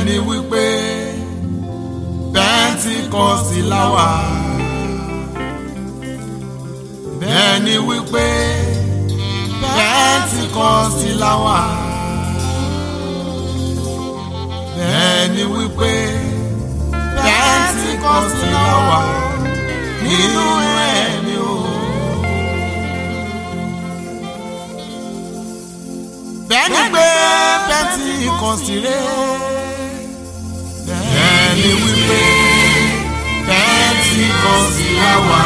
ni wípé pẹ́ńtíkọ́sì láwà bẹ́ẹ̀ ni wípé pẹ́ńtíkọ́sì láwà bẹ́ẹ̀ ni wípé pẹ́ńtíkọ́sì láwà nínú ẹ̀mí o. bẹ́ẹ̀ ni pé pẹ́ńtíkọ́sì rẹ̀ bẹ́ẹ̀ ni wípé pẹ́ńtíkọ́sì láwà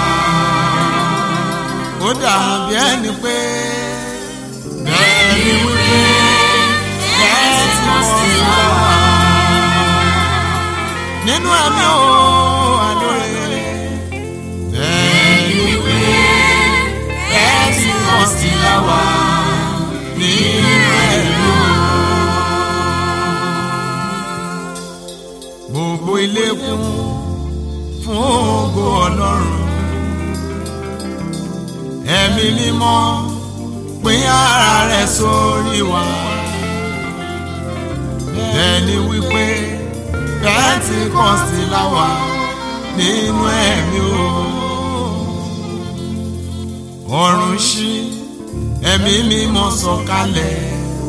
ó dàbí ẹni pé bẹ́ẹ̀ ni wípé pẹ́ńtíkọ́sì láwà nínú ẹ̀mí o àlóore bẹ́ẹ̀ ni wípé pẹ́ńtíkọ́sì láwà nínú ẹ̀mí o. gbogbo ilé kún fún ògo ọlọ́run ẹ̀mí mímọ́ pín ara rẹ̀ sórí wa bẹ́ẹ̀ ni wípé pẹ́ńtíkọ́sì láwà nínú ẹ̀mí o ọ̀run ṣí ẹ̀mí mímọ́ sọ̀kalẹ̀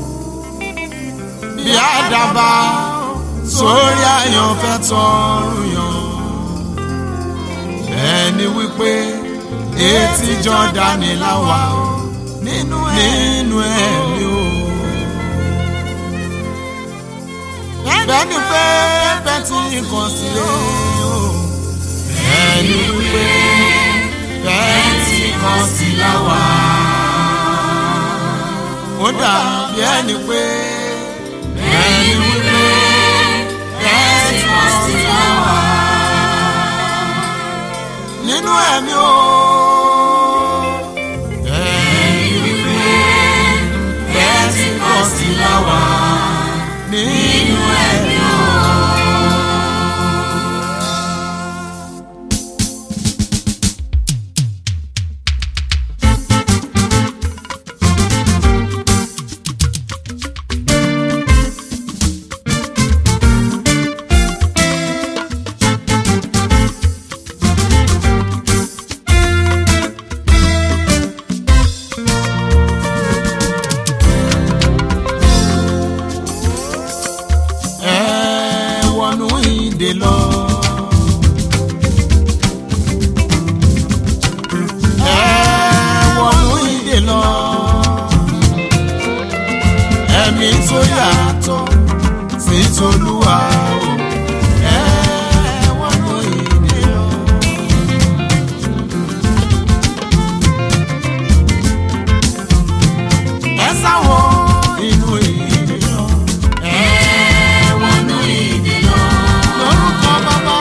bí àdàbà sórí àyànfẹ́ tọrùn yàn bẹ́ẹ̀ ni wípé etí jọ́dánì láwà nínú ẹ̀mí o. bẹ́ẹ̀ ni pé pẹ́ńtíkọ́sì o. bẹ́ẹ̀ ni wípé pẹ́ńtíkọ́sì láwà. ó dàbí ẹni pé bẹ́ẹ̀ ni wípé pẹ́ńtíkọ́sì láwà. nínú ẹ̀mí o. bẹ́ẹ̀ ni wípé pẹ́ńtíkọ́sì láwà. nínú ẹ̀mí o. ẹ wọnú ìdè lọ. ẹ wọnú ìdè lọ. ẹ̀mí tó yàtọ̀ sí tolúwa o. ẹ wọnú ìdè lọ. ẹ sáwọ inú ìdè lọ. ẹ wọnú ìdè lọ. lórúkọ bàbá.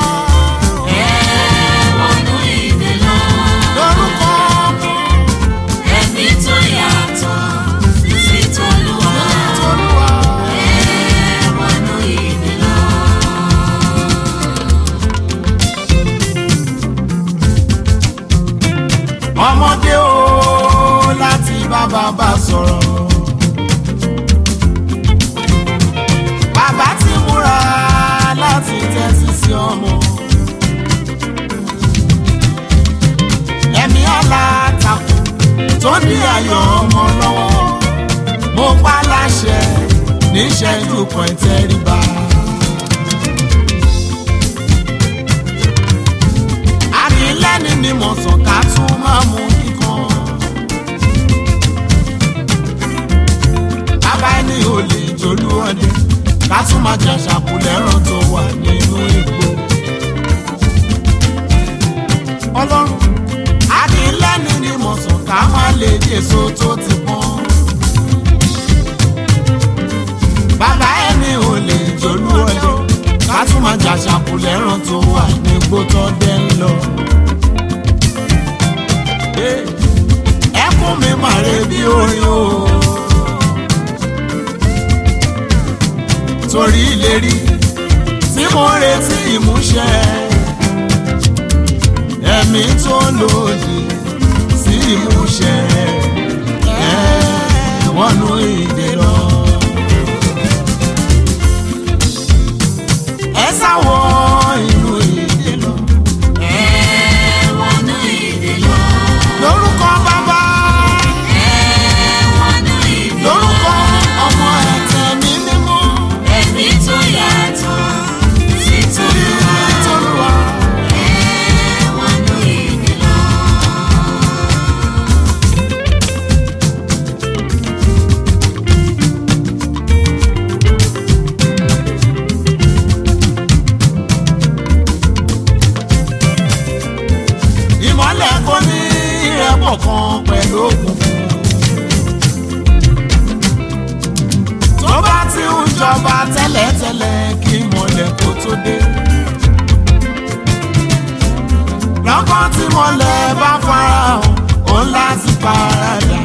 wọnú ìdè lọ. lórúkọ ọmọ. ẹ̀mí tó yàtọ̀ sí tolúwa. tolúwa. wọnú ìdè lọ. ọmọdé o láti bá bàbá sọ̀rọ̀. bàbá ti múra láti tẹ́tí sí ọmọ. ẹ̀mí alátakò tó ní ayọ̀ ọmọ lọ́wọ́. mo pa láṣẹ níṣẹ́jú kan ìtẹríba. àkínlẹ́ni ni mo sàn ká tún máa mú kíkan. bàbá ẹni ò lè jolú ọdẹ ká tún máa jẹ ṣàkúlẹ̀rán tó wà nínú igbó. ọlọ́run àkínlẹ́ni ni mo sàn ká máa lè jèso tó ti pọ́n. bàbá ẹni ò lè jolú ọdẹ ká tún máa jà ṣàkúlẹ̀rán tó wà nígbó tó dé ń lọ. ẹkún mi màre bí orin o. torí ìlérí tí mo retí ìmúṣẹ ẹ̀mí tó lòdì sí ìmúṣẹ ẹ wọnú ìdè lọ. mọ́lẹ̀ bá farahàn ó láti paradà.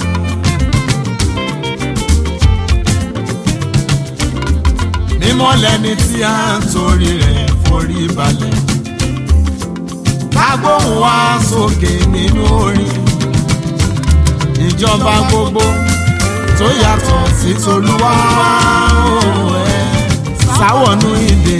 mímọ́ lẹni tí a ń torí rẹ̀ forí balẹ̀. kágbóhùn wá sókè nínú orin. ìjọba gbogbo tó yàtọ̀ sí tolúwa ó ẹ̀ sáwọ̀nù ìdè.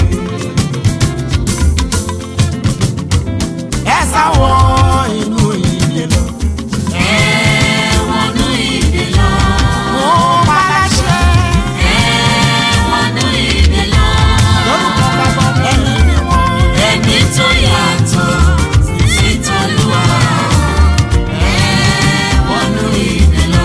ẹ sáwọ̀ inú ìdè lọ. Ẹ̀wọ̀nú ìdè lọ. mo bá láṣẹ Ẹ̀wọ̀nú ìdè lọ. lórúkọ bàbá ẹni mímọ́. Ẹ̀mí tó yàtọ̀ sí t'Olúwa. Ẹ̀wọ̀nú ìdè lọ.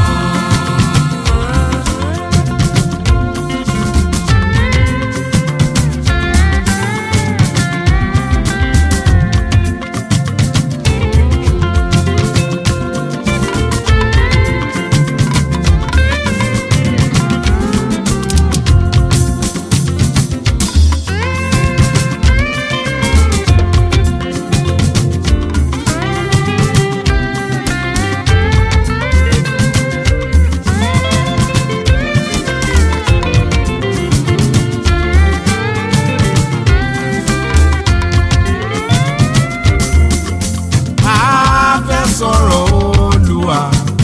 a fẹ́ sọ̀rọ̀ olùwà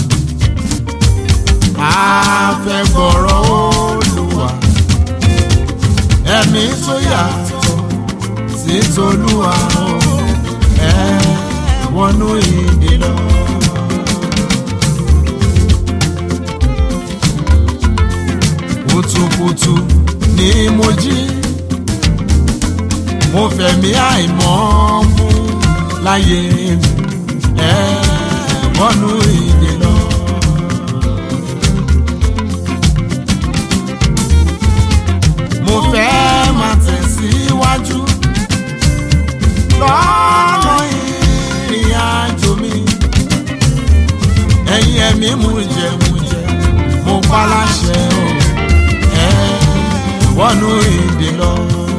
a fẹ́ gbọ́rọ̀ olùwà ẹ̀mí tó yàtọ̀ sí tolúwa o, ẹ wọnú ìdè lọ. kùtùkùtù ni mo jí mo fẹ̀mí àìmọ́ mú láyé mi ẹ wọnú ìdè lọ. mo fẹ́ máa tẹ̀síwájú lọ́nà ìrìn àjò mi ẹ̀yin ẹ̀mí mú jẹ mú jẹ mo pa láṣẹ o ẹ wọnú ìdè lọ.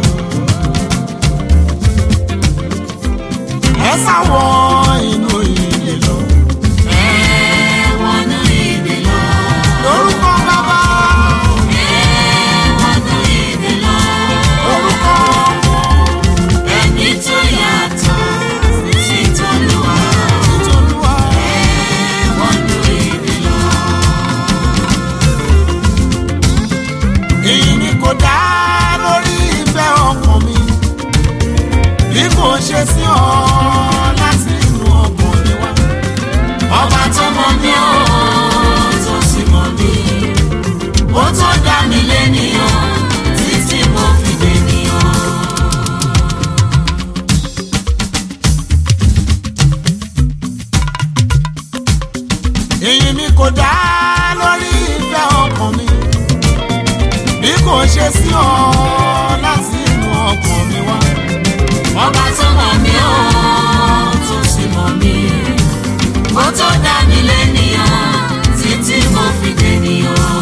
ẹ sáwọ inú ìdè lọ. Ẹ̀wọ̀nú ìdè lọ. lórúkọ bàbá Ẹ̀wọ̀nú ìdè lọ. lórúkọ Ẹ̀mí tó yàtọ̀ sí t'Olúwa. ìtòlúwa. Ẹ̀wọ̀nú ìdè lọ. èyí ni kò dá lórí ìfẹ́ ọkàn mi bí kò ṣe sí ọ láti inú ọkàn mi wá. Ọba tó mọ̀ mí ó tó sì mọ̀ mí. Ó tó dá mi lénìyàn títí mo fi dènìyàn. èyí ni kò dá lórí ìfẹ́ ọkàn mi bí kò ṣe sí ọ láti inú ọkàn mi wá. Ọba tó mọ̀ mí ó tó sì mọ̀ mí. Ó tó dá mi lénìyàn títí mo fi dènìyàn.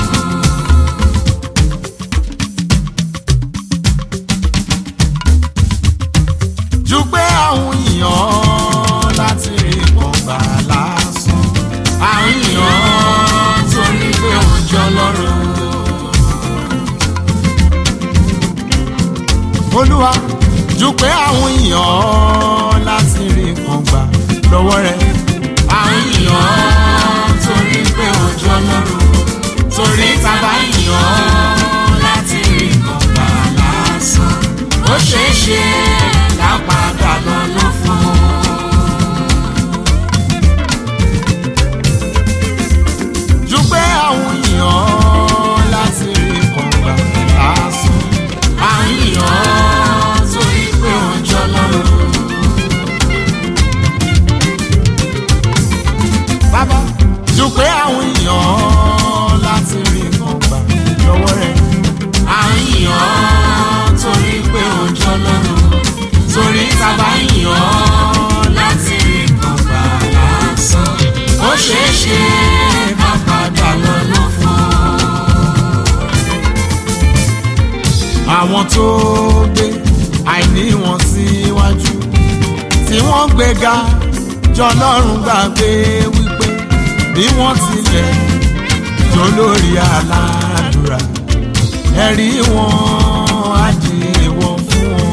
ju pé àwọn èèyàn láti rí kan gbà lásán. àwọn èèyàn torí pé òjò lọ́rùn. olúwa ju pé àwọn èèyàn láti rí kan gbà lọ́wọ́ rẹ̀. àwọn èèyàn torí pé òjò lọ́rùn. torí tábà èèyàn láti rí kan gbà lásán. ó ṣeé ṣe ká padà lọ lọ fún un. ju pé àwọn èèyàn láti rí kọ̀ǹgbà lásán. àwọn èèyàn torí pé ọjọ́ lọ́rùn. bàbá ju pé àwọn èèyàn láti rí kọ̀ǹgbà lọ́wọ́ rẹ̀. àwọn èèyàn torí pé ọjọ́ lọ́rùn. torí tábà èèyàn láti rí kọ̀ǹgbà lásán. ó ṣeé ṣe ká padà lọ lọ fún un. àwọn tó gbé àìní wọn síwájú tí tí wọ́n gbéga jọlọ́run gbàgbé wípé bí wọ́n tilẹ̀ jó lórí aládùúrà ẹ̀rí wọn á di èèwọ̀ fún wọn.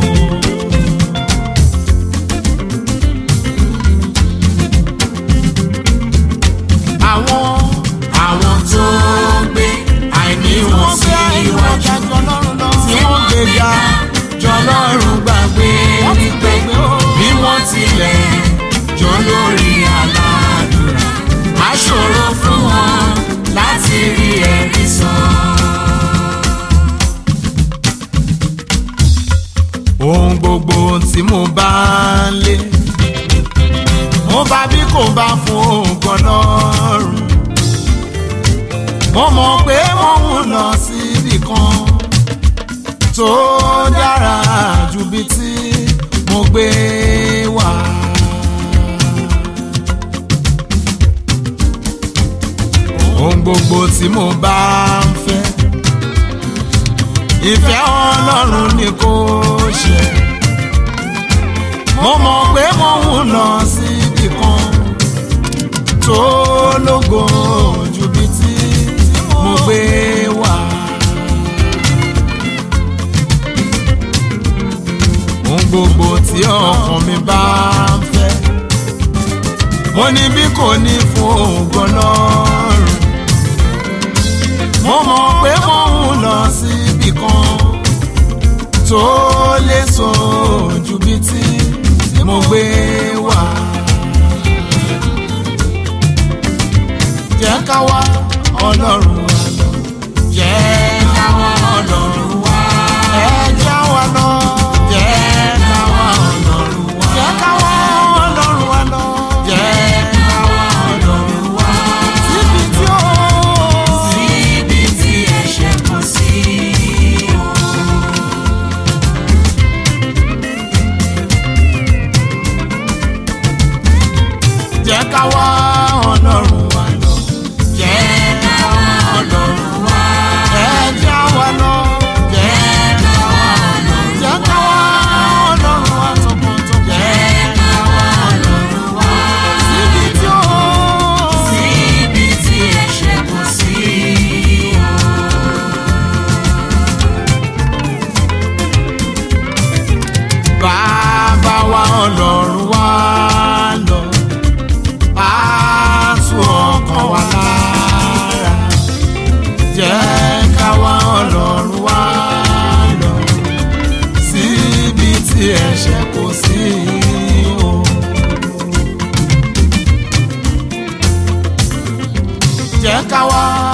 àwọn àwọn tó gbé àìní wọn sí iwájú tí wọ́n gbéga jọlọ́run gbàgbé wípé bí wọ́n tilẹ̀ jó lórí aládùúrà á ṣòro fún wọn láti rí ẹ̀rí sọ. ohun gbogbo tí mo bá ń lé mo bá bí kò bá fún ògùn lọ́rùn mo mọ̀ pé mo ń lọ síbì kan tó dára ju bí tí mo gbé wá. ohun gbogbo tí mo bá ń fẹ́ ìfẹ́ ọlọ́run ni kò ṣe mo mọ̀ pé mo ń lọ síbì kan tó lógo ju bí tí mo gbé wá. ohun gbogbo tí ọkàn mi bá ń fẹ́ mo ní bí kò ní fún ògo lọ́rùn mo mọ̀ pé mo ń lọ síbì kan tó lè sọ ju bí tí mo gbé wá. jẹ́ ká wá ọlọ́run wa lọ. jẹ́ ká wá ọlọ́run wa. ẹ já wa lọ. jẹ́ ká wá ọlọ́run wa. jẹ́ ká wá ọlọ́run wa lọ. jẹ́ ká wá ọlọ́run wa. síbi tí ó. Síbi tí ẹ̀ṣẹ̀ kò sí o. jẹ́ ká wá ọlọ́run wa lọ. jẹ́ ká wá ọlọ́run wa. ẹ já wa lọ. jẹ́ ká wá ọlọ́run wa. jẹ́ ká wá ọlọ́run wa tọkàntọkàn. jẹ́ ká wá ọlọ́run wa. síbi tí ó. Síbi tí ẹ̀ṣẹ̀ kò sí o. bàbá wa ọlọ́run wa lọ. á tú ọkàn wa lára. jẹ́ ká wá ọlọ́run wa lọ. síbi tí ẹ̀ṣẹ̀ kò sí o. jẹ́ ká wá